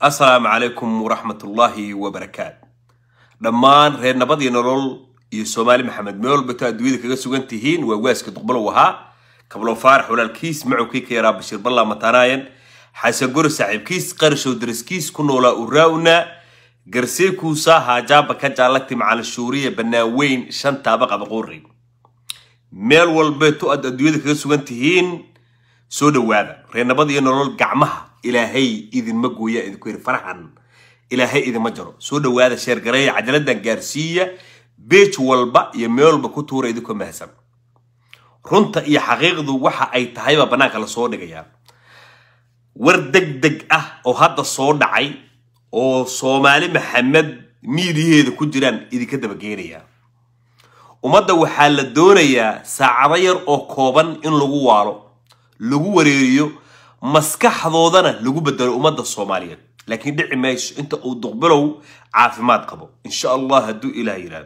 asalaamu calaykum waraxmatullaahi wabarakaatu dhammaan reer nabad iyo nolol iyo soomaali maxamed meel walbato adduunyada kaga sugan tihiin waa waaska duqbalow ahaa kablo faarax walaalkiis macowkii ka yaraa bashiir ballaa mataanaayan xasan gori saaxiibkiis qarashow daraskiis ku noolaa uraa'una garseekuusa haajaaba ka jaalagti macalin shuuriya bannaan weyn shan taaba qabaqoori meel walbeeto aad adduunyada kaga sugan tihiin soo dhowaada reer nabad iyo nolol gacmaha ilaahay idinma gooya idinku yiri faraxan ilaahay idinma jaro soo dhowaada sheergareeya cajaladan gaarsiiya beej walba iyo meel walba ku tuura idinkoo mahadsan runta iyo xaqiiqdu waxa ay tahayba bannaanka lasoo dhigayaa war deg deg ah oo hadda soo dhacay oo soomaali maxamed miidiyaheeda ku jiraan idinka dabageenaya ummadda waxaa la doonayaa saacado yar oo kooban in lagu waalo lagu wareeriyo maskaxdoodana lagu bedelo ummadda soomaaliyeed laakiin dhici mayso inta uu duqbilow caafimaad qabo insha allah hadduu ilaah yidhaahdo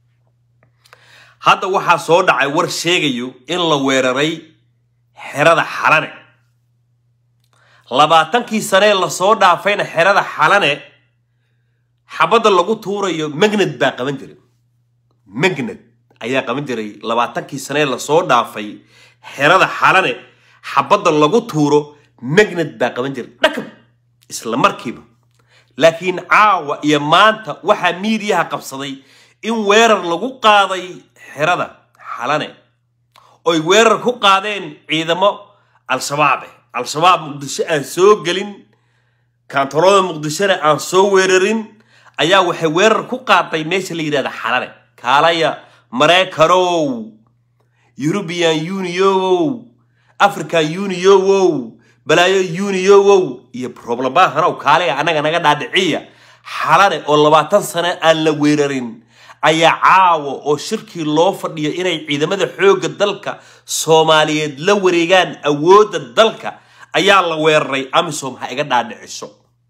hadda waxaa soo dhacay war sheegayo in la weeraray xerada xalane labaatankii sanee lasoo dhaafayna xerada xalane xabadda lagu tuurayo magned baa qaban jiray magned ayaa qaban jiray labaatankii sanee lasoo dhaafay xerada xalane xabadda lagu tuuro magned baa qaban jiray dhakab isla markiiba laakiin caawa iyo maanta waxaa miidiyaha qabsaday in weerar lagu qaaday xerada xalane oy weerar ku qaadeen ciidamo al-shabaab eh al-shabaab muqdisho aan soo gelin kaantaroolada muqdishona aan soo weerarin ayaa waxay weerar ku qaaday meesha la yidhahda xalane kaalaya mareykanow eurubian uniowow african uniowow balaayo uniowow iyo roblabahanow kaalaya annaga naga dhaadhiciya xalane oo labaatan sane aan la weerarin ayaa caawa oo shirkii loo fadhiyo inay ciidamada xoogga dalka soomaaliyeed la wareegaan awoodda dalka ayaa la weeraray amisom ha iga dhaadhiciso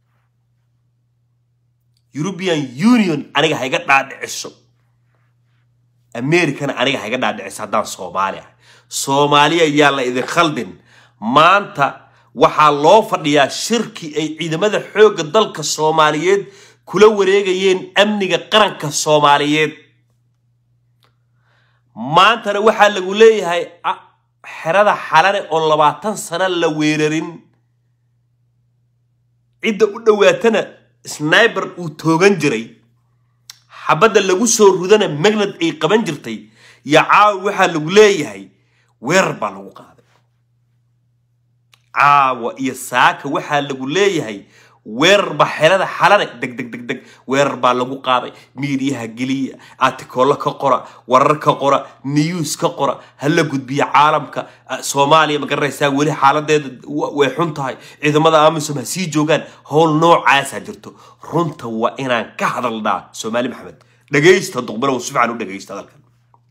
eurubian union aniga ha iga dhaadhiciso americana aniga ha iga dhaadhiciso haddaan soomaali ah soomaaliya ayaa la idin khaldin maanta waxaa loo fadhiyaa shirkii ay ciidamada xoogga dalka soomaaliyeed kula wareegayeen amniga qaranka soomaaliyeed maantana waxaa lagu leeyahay xerada xalane oo labaatan sano la weerarin cidda u dhowaatana sniber uu toogan jiray xabadda lagu soo rudana magnad ay qaban jirtay iyo caawa waxaa lagu leeyahay weerar baa lagu qaaday caawa iyo saaka waxaa lagu leeyahay weerar baa xerada xalane deg deg deg deg weerar baa lagu qaaday miidiyaha geliya artikoollo ka qora warar ka qora news ka qora hala gudbiya caalamka soomaaliya ma garanaysaa weli xaaladeeda way xun tahay ciidamada amisom ha sii joogaan howl noocaasaa jirto runta waa inaan ka hadalnaa soomaali maxamed dhagaysta duqbalow si fiican u dhagaysta hadalkan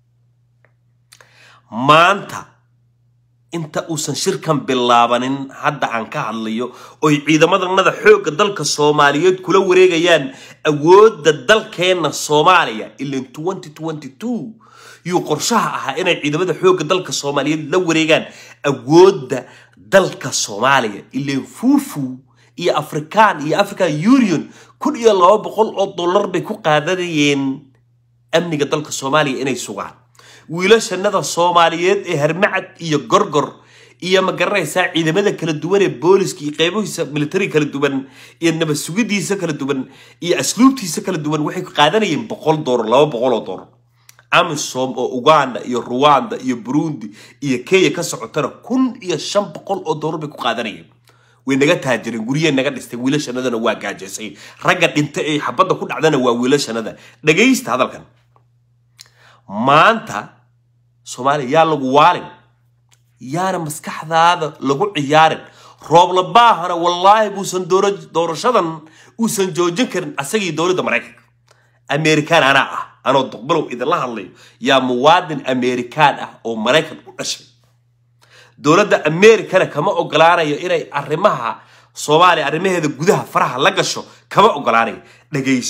maanta inta uusan shirkan bilaabanin hadda aan ka hadlayo oy ciidamadannada xoogga dalka soomaaliyeed kula wareegayaan awoodda dalkeenna soomaaliya ilan yuu qorshaha ahaa inay ciidamada xoogga dalka soomaaliyeed la wareegaan awoodda dalka soomaaliya ilan fuufu iyo african iyo african union kun iyo laba boqol oo dollar bay ku qaadanayeen amniga dalka soomaaliya inay sugaan wiilashanada soomaaliyeed ee harmacad iyo gorgor iyo ma garanaysaa ciidamada kala duwan ee booliska iyo qeybihiisa military kala duwan iyo nabad sugidiisa kala duwan iyo asluubtiisa kala duwan waxay qaadanayeen boqol doolar laba boqol oo doolar amisom oo uganda iyo ruwanda iyo burundi iyo kenya ka socotana kun iyo shan boqol oo doolar bay ku qaadanayeen way naga taajireen guryee naga dhistay wiilashanadana waa gaajaysay ragga dhinta ee xabadda ku dhacdana waa wiilashanada dhagaysta hadalkan maanta soomaaliya yaa lagu waalin yaana maskaxdaada lagu ciyaarin rooblabaahana wallaahi buusan doorashadan uusan joojin karin asagii dowladda maraykanka amerikaan anaa ah anoo duqbalow idinla hadlayo yaa muwaadin amerikaan ah oo maraykan u dhashay dowladda amerikana kama ogolaanayo inay arrimaha soomaaliya arrimaheeda gudaha faraha la gasho kama ogolaanayo dhagayso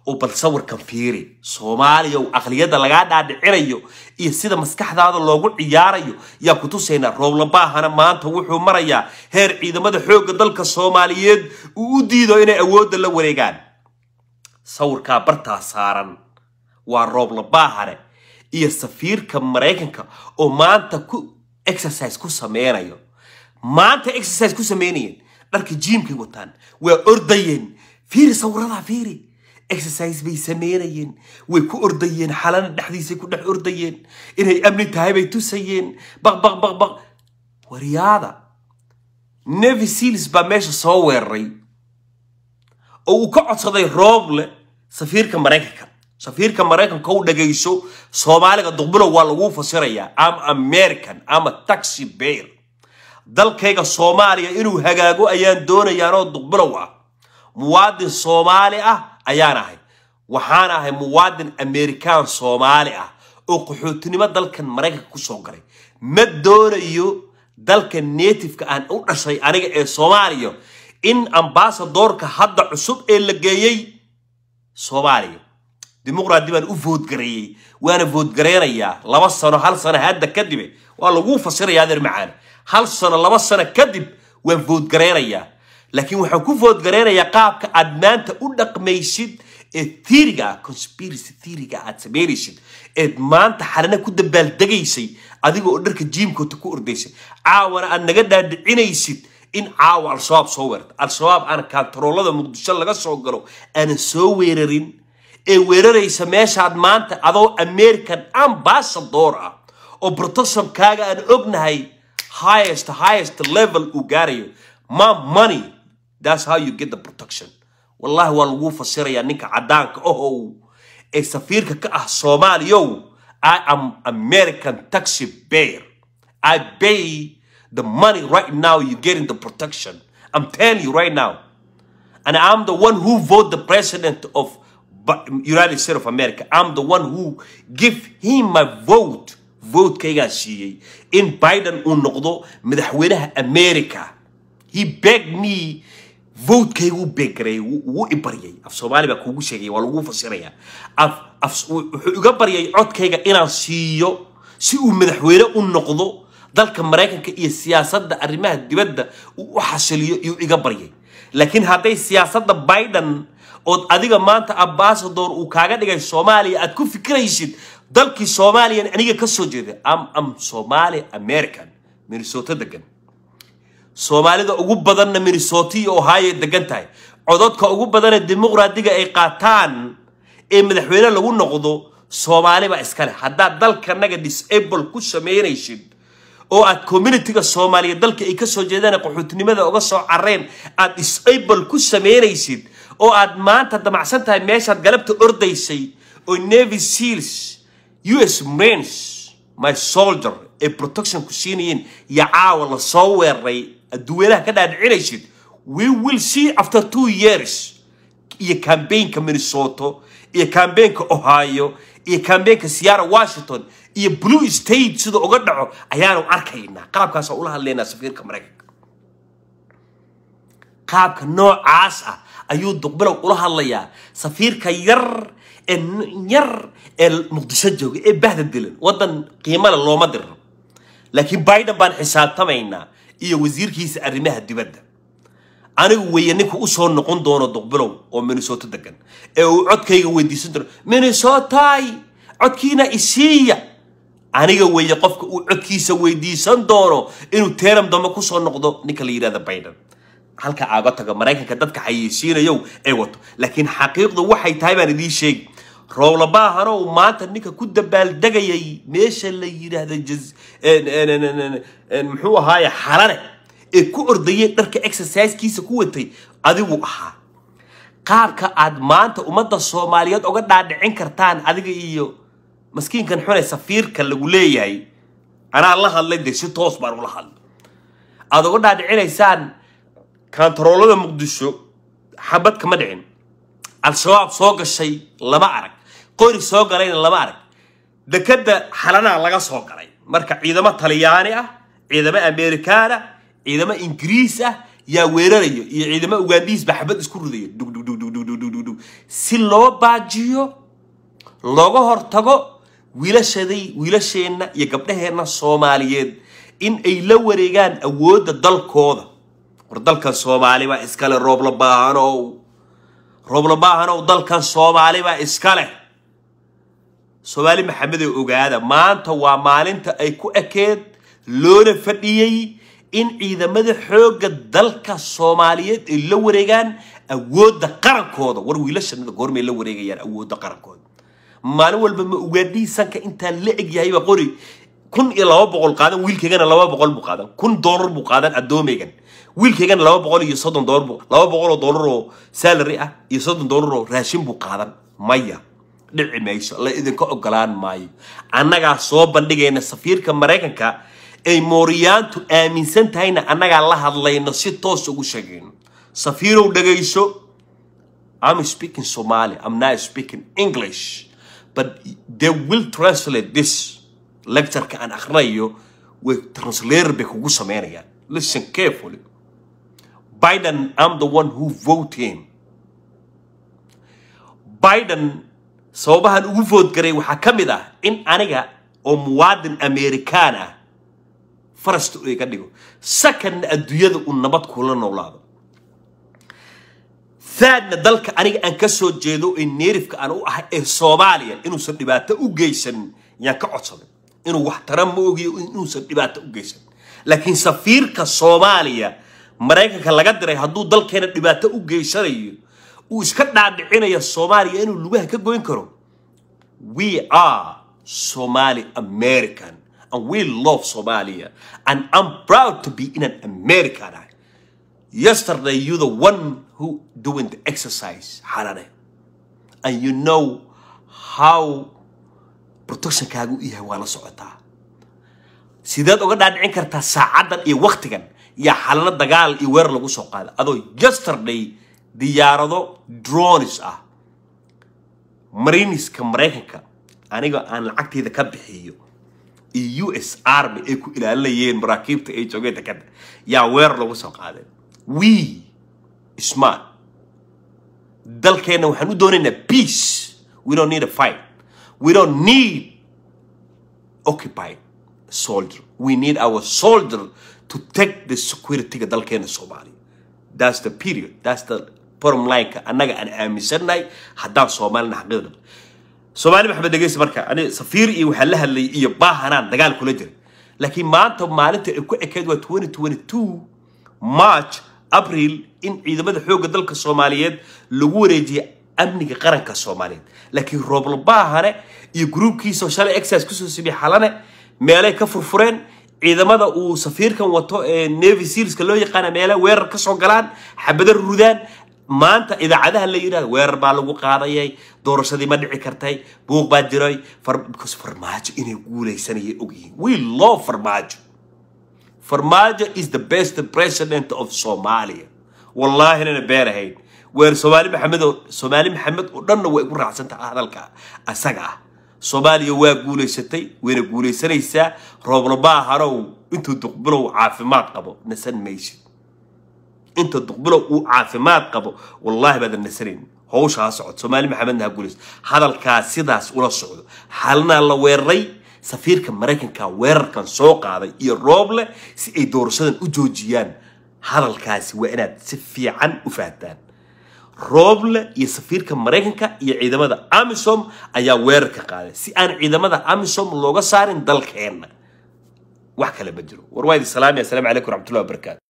oo bal sawirkan fiiri soomaaliya oo aqliyadda lagaa dhaadhicinayo iyo sida maskaxdaada loogu ciyaarayo yaa ku tusaynaa rooblabaahana maanta wuxuu marayaa heer ciidamada xoogga dalka soomaaliyeed uu u diido inay awoodda la wareegaan sawirkaa bartaa saaran waa rooblabaahane iyo safiirka maraykanka oo maanta ku exercise ku sameynayo maanta exercise ku sameynayeen dharka jiimkay wataan waa ordayeen fiiri sawiradaa fiiri exercise bay sameynayeen way ku ordayeen xalana dhexdiisay ku dhex ordayeen inay amni tahay bay tusayeen baq baq baq baq waryaada nevi seals baa meesha soo weeraray oo uu ka codsaday rooble safiirka maraykanka safiirka maraykanka u dhagayso soomaaliga duqbulow waa lagu fasirayaa ama american ama taxi bear dalkayga soomaaliya inuu hagaago ayaan doonayaanoo duqbulow ah muwaadin soomaali ah ayaan ahay waxaan ahay muwaadin amerikaan soomaali ah oo qaxootinimo dalkan maraykanka kusoo galay ma doonayo dalka nativeka aan u dhashay aniga ee soomaaliya in ambasadoorka hadda cusub ee la geeyey soomaaliya dimuqraadi baan u voodgareeyey waana voodgareynayaa laba sano hal sano hadda kadibe waa laguu fasirayaa adeer macaan hal sano laba sano kadib waan voodgareynayaa laakiin waxaan ku voodgareynayaa qaabka aad maanta u dhaqmaysid ee theoryga ah conspiracy theoryga aad sameynaysid eed maanta xalina ku dabaaldegaysay adiga oo dharka jiimkoota ku ordaysay caawana aad naga dhaadhicinaysid in caawa al-shabaab soo weerarta al-shabaab aan kantaroolada muqdisho laga soo galo aanan soo weerarin ee weeraraysa meeshaad maanta adoo american ambassador ah oo protectionkaaga aan ognahay highest highest level uu gaarayo ma money that's how you get the protection wallahi waa lagu fasirayaa ninka caddaanka ahow ee safiirka ka ah soomaaliyow i am american taxi bear i pay the money right now you're getting the protection i'm telling you right now and i'm the one who vote the president of united states of america i'm the one who give him my vote votekaygaa siiyey in biden uu noqdo madaxweynaha america he begged me votekaygu u beeggareeyay wuu i baryay af soomaali baa kuugu sheegaya waa lagu fasirayaa wuxuu iga baryay codkayga inaan siiyo si uu madaxweyne u noqdo dalka maraykanka iyo siyaasadda arrimaha dibadda uu u xasiliyo iyuu iga baryay laakiin hadday siyaasadda biden ood adiga maanta ambasador uu kaaga dhigay soomaaliya aad ku fikiraysid dalkii soomaaliyan aniga ka soo jeeda am am somali american minnesota degan soomaalida ugu badanna minnesota iyo ohio degan tahay cododka ugu badana dimuqraadiga ay qaataan ee madaxweyne lagu noqdo soomaaliba iskale haddaad dalkanaga disable ku sameynaysid oo aad communityga soomaaliya dalka ay kasoo jeedaan qaxootinimada uga soo careen aad disable ku sameynaysid oo aad maanta damacsan tahay meeshaad galabta ordaysay oo navy seals u s marines my soldier ee protection ku siinayeen iyo caawa la soo weeraray adduweynaha ka dhaadhicinaysid we will see after two years iyo cambaynka minnesota iyo cambaynka ohio iyo cambaynka siyara washington iyo blue state sida uga dhaco ayaanu arkaynaa qaabkaas ula hadlaynaa safiirka maraykanka qaabka noocaas ah ayuu duqbilow ula hadlayaa safiirka yar ee yar ee muqdisho jooga ee bahda dilan waddan qiimale looma diro laakiin biden baan xisaabtamaynaa iyo wasiirkiisa arrimaha dibadda anigu weeye ninka usoo noqon doono duqbilow oo minnesota degan ee uu codkayga weydiisan doono minnesotay codkiina isiiya aniga weeye qofka uu codkiisa weydiisan doono inuu teeram dambe kusoo noqdo ninka la yidhahda biden halka aaga taga maraykanka dadka xayeysiinayow ee wato laakiin xaqiiqdu waxay tahay baan idiin sheegi rooblabaahana uu maanta ninka ku dabaaldegayay meesha la yidhaahda muxuu ahaaye xalane ee ku ordayay dharka exercisekiisa ku watay adigu ahaa qaabka aad maanta ummadda soomaaliyeed uga dhaadhicin kartaan adiga iyo maskiinkan xune safiirka lagu leeyahay anaa la hadlay de si toos baan ula hadlay aada uga dhaadhicinaysaan kantaroolada muqdisho xabad kama dhicin al-shabaab soo gashay lama arag qori soo galayna lama arag dekadda xalanaa laga soo galay marka ciidamo talyaani ah ciidamo amerikaan ah ciidamo ingiriis ah yaa weeraraya iyo ciidamo ugaandhiis ba xabad isku ridaya dhugdhugdhugdhugdhugdhug si loo baajiyo looga hortago wiilashaday wiilasheenna iyo gabdhaheenna soomaaliyeed in ay la wareegaan awoodda dalkooda war dalkan soomaali baa iskale roobla baahanow roobla baahanow dalkan soomaali baa iska leh soomaali maxamedoo ogaada maanta waa maalinta ay ku ekeed loona fadhiyey in ciidamada xoogga dalka soomaaliyeed ay la wareegaan awoodda qarankooda war wiilashanada goormay la wareegayaan awoodda qarankooda maalin walba ma ugaadhihii sanka intaan la egyahayba qori kun iyo laba boqol qaadan wiilkaygana laba boqol buu qaadan kun doolar buu qaadan addoomaygan wiilkaygana laba boqol iyo soddon doolar buu laba boqol oo doolar oo salary ah iyo soddon doolar oo raashin buu qaadan maya dhici mayso la idinka ogolaan maayo annagaa soo bandhigayna safiirka maraykanka ay mooriyaantu aaminsan tahayna annagaa la hadlayno si toos ugu sheegayno safiirow dhagayso I'm speaking Somali I'm not speaking English but they will translate this lecture-ka aan akhrinayo way translator bay kugu sameynayaan listen carefully Biden I'm the one who vote him Biden sababahan ugu vote garay waxaa ka mid ah in aniga oo muwaadin Amerikaan ah farasta uu iga dhigo second adduunyada uu nabad kula noolaado third-na dalka aniga aan ka soo jeedo ee neerifka aan u ahay ee soomaaliya inuusan dhibaato u geysan yaan ka codsaday inuu wax tara ma ogiyo inuusan dhibaato u geysan laakiin safiirka soomaaliya maraykanka laga diray hadduu dalkeena dhibaato u geysanayo uu iska dhaadhicinayo soomaaliya inuu lugaha ka goyn karo we are somali american and we love somalia and i'm proud to be in an american yesterday you're the one who doing the exercise xalane and you know how protectionkaagu u yahay waa la socotaa sideed uga dhaadhicin kartaa saacaddan iyo waktigan yaa xalano dagaal iyo weerar lagu soo qaada adoo yesterday diyaarado dronis ah mariniska maraykanka aniga aan lacagteyda ka bixiyo iyo u s army ay ku ilaalinayeen maraakiibta ay joogeen dekada yaa weerar lagu soo qaaday we smart dalkeenna waxaan u doonaynaa peace we don't need a fight we don't need occupied soldier we need our soldier to take the security-ga dalkeena soomaaliya that's the period that's the bottom line-ka annaga aan aaminsannahay haddaan soomaalina xaqiiqda soomaali maxamed dhegeysi marka ani safiir iyo waxaa la hadlayay iyo baahanaan dagaal kula jiray laakiin maanta maalinta ay ku ekeyd waa 2022 march abril in ciidamada xoogga dalka soomaaliyeed lagu wareejiyay amniga qaranka soomaaliyeed laakiin rooblabahane iyo gruubkiisa shalay exercise kusoo sibiy xalane meelay ka furfureen ciidamada uu safiirkan wato ee navy sealska loo yaqaana meele weerar ka soo galaan xabado rudaan maanta idaacadaha la yidhahdo weerar baa lagu qaadayay doorashadii ma dhici kartay buuq baa jiray because farmaajo inay guuleysanayay ogyihiin we love farmaajo farmaajo is the best president of somalia wallahi nana beer ahayn weer soomaali maxamed oo soomaali maxamed oo dhanna way ugu raacsantaha hadalka asaga ah soomaaliya waa guulaysatay wayna guulaysanaysaa rooblabaa harow intuu duqbilow caafimaad qabo nasan maysid inta duqbilow uu caafimaad qabo wallaahi baadan nasanayn hawsha ha socod soomaali maxamedna ha guulaysa hadalkaa sidaas ula socdo xalinaa la weeraray safiirka maraykanka weerarkan soo qaaday iyo rooble si ay doorashadan u joojiyaan hadalkaasi waa inaad si fiican u fahantaan rooble iyo safiirka maraykanka iyo ciidamada amisom ayaa weerarka qaaday si aan ciidamada amisom looga saarin dalkeenna wax kale ma jiro war waa idi salaami assalaamu calaykum waraxmatullahi wabarakaatu